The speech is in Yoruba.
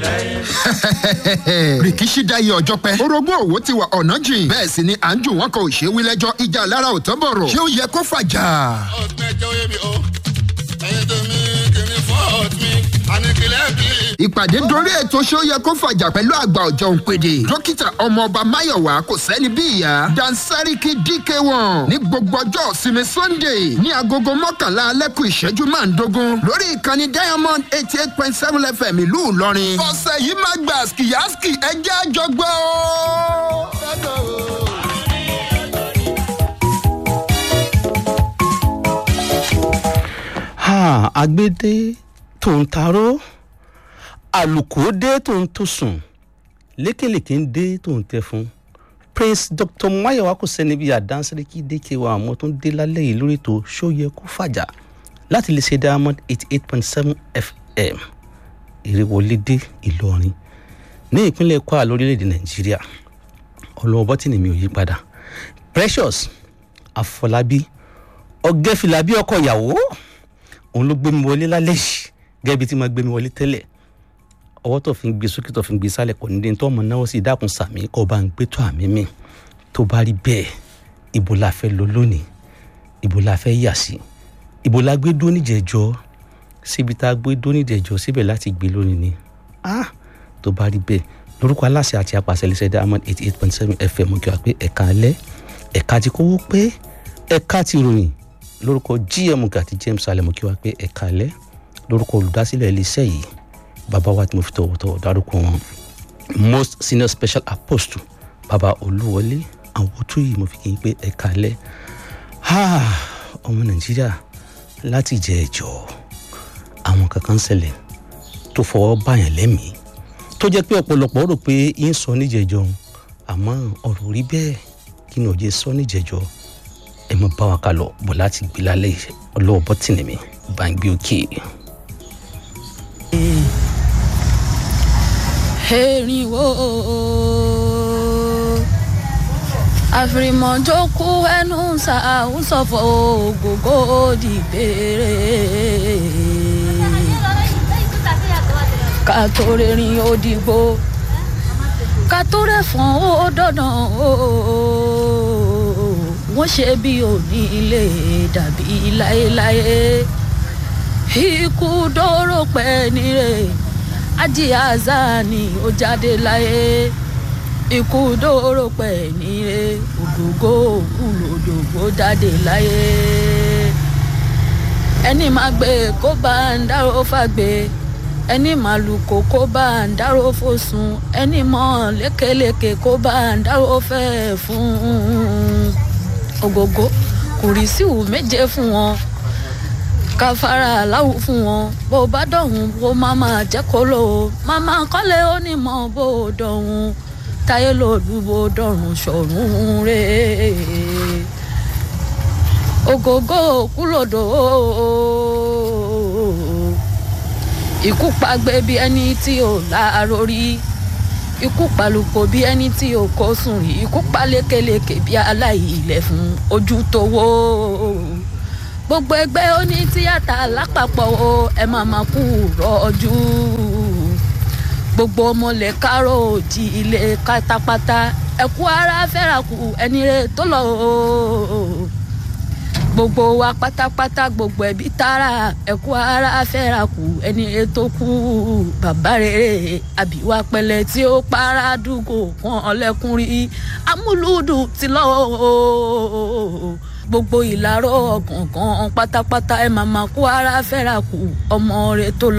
rìkíṣí dáyé ọjọ́ pẹ́ orogún òwò ti wà ọ̀nà jìn bẹ́ẹ̀ sì ni à ń jù wọ́n kan ò ṣe wí lẹ́jọ́ ìjà lára ò tán bọ̀rọ̀ ṣé ó yẹ kó fàjà. ọ̀gbẹ́jọ́ yẹmi o ẹ̀yin tó mi kìíní fọ́ọ̀t mi àníkìlẹ̀ bí. ìpàdé dorí ètò ṣé ó yẹ kó fàjà pẹ̀lú àgbà ọ̀jọ̀ òǹpẹ̀dẹ̀ dókítà ọmọọba máyọ̀wá kò sẹ́ni bí ìyá dansariki dk1 ní gbogbo ọjọ́ ìsinmi sunday ní agogo mọ́kànlá alẹ́kùn ìṣẹ́jú márùndógún lórí ìkànnì diamond eighty eight point seven fm ìlú ìlọrin. ọ̀sẹ̀ yìí máa gbà skiyaski ẹjẹ́ àjọgbọ́ o. ha agbede tó ń taró àlùkò dé tó ń tó sùn lékèlèké ń dé tó ń tẹ fún prince dr mayowa kò sẹ́ni bíi àdánsẹ́rẹ́kì dékèwà àmọ́ tó ń dé lálẹ́ yìí lórí ètò ṣóyẹ kó fàjà láti lè ṣe diamond eighty eight point seven fm ìrèwọlédè ìlọrin ní ìpínlẹ̀ kwara lórílẹ̀‐èdè nàìjíríà ọlọ́wọ́ bọ́tìnì mi ò yí padà precious àfọlábí ọ̀gẹ́fìlà bí ọkọ̀ ìyàwó òun ló gbé mi wọlé lálẹ́ yìí gẹ́gẹ́ bí tí mo gbé mi wọlé tẹ́lẹ̀ ọwọ́ tó fi ń gbé sókè tó fi ń gbé sálẹ̀ kò ní dé tó ọmọ náà sì dákun sàmì kó bá ń gbé tó àmì mi tó bá rí bẹ́ẹ̀ ibo la fẹ́ lọ lónìí ibo la fẹ́ yà sí ibo la gbé dó níjẹ̀jọ́ síbi tá a gbé dó níjẹ̀jọ́ síbẹ̀ láti gbé lónìí ni ah tó bá rí bẹ́ẹ̀ lórúkọ aláṣẹ àti apàṣẹ lẹsẹ diamond eighty eight point seven fm kí wàá pé ẹ̀ka alẹ́ ẹ̀ka ti kówó pé ẹ̀ka ti ròyìn lórúkọ gm gàtí james alẹ́ kí wàá pé ẹ̀ka alẹ́ lórúkọ olùdásílẹ̀ iléeṣẹ́ yìí bàbá wa tí mo fi tọ̀wọ̀tọ̀wọ̀ dárúkọ wọn most senior special apostle bàbá olúwọlé àwọn tó yìí mo fi kí n pé ẹ̀ka alẹ́ ọmọ nàìjíríà láti jẹ ẹjọ́ àwọn kankan ṣẹlẹ̀ tó fọwọ́ báyàn lẹ́mìí tó jẹ́ pé ọ̀pọ̀lọpọ̀ rò pé yín sọ níjẹ̀jọ́ àmọ́ ọ̀rọ̀ rí bẹ́ẹ̀ kí ni òye sọ níjẹ̀jọ́ ẹ mọ bá wa ká lọ bọ̀ láti gbé lálẹ́ ọlọ́wọ́ bọ́tìnì mi bá ń gbé òkè. erinwo àfìrìmọ̀jókù ẹnu ṣàwùsọ̀fọ̀ ògógó dìbèrè ká tó rìnrìn òdìgbò ká tó rẹ̀fọ̀n ó dandan o wọ́n ṣe bí òní ilé dàbí láéláé ikú dóró pẹ́ nírè ájí azani ó jáde láyé ikú dóró pẹ̀ nírè ògógó òkú lòdògbò jáde láyé ẹni máa gbé kó bá ń dárò fàgbé ẹni máa lù kó kó bá ń dárò fòsùn ẹni mọ lékeleke kó bá ń dárò fẹ́ fún ògógó kò rí síwù méje fún wọn káfárà aláwù fún wọn bó bá dọ̀hún bó má máa jẹ́ kó lò ó màmá kọ́lé onímọ̀ bó dọ̀hún táyé lòlú bó dọ̀rùn ṣọ̀run rè ògógó kúlòdò ikú pàgbé bí ẹni tí ò láàárọ̀ rí ikú palùpọ̀ bí ẹni tí ò kó sùn rí ikú palékeleke bí aláìlẹ̀ fún ojú tó wó gbogbo ẹgbẹ́ oní tíátà lápapọ̀ o ẹ máa ma kú rọ́jú gbogbo ọmọlẹ̀ kárò òjì ilé pátápátá ẹ̀kú ara fẹ́ra kù ẹni rẹ tó lọ o gbogbo wa pátápátá gbogbo ẹbí tara ẹ̀kú ara fẹ́ra kù ẹni rẹ tó kú bàbá rere àbíwá pẹlẹ tí ó para dùgò kan ọlẹ́kùnrin amúlùdù ti lọ o gbogbo ìlàrọ̀ ọ̀kọ̀ọ̀kan pátápátá ẹ̀ máa máa kó ara fẹ́ra kù ọmọ rẹ̀ tó lọ.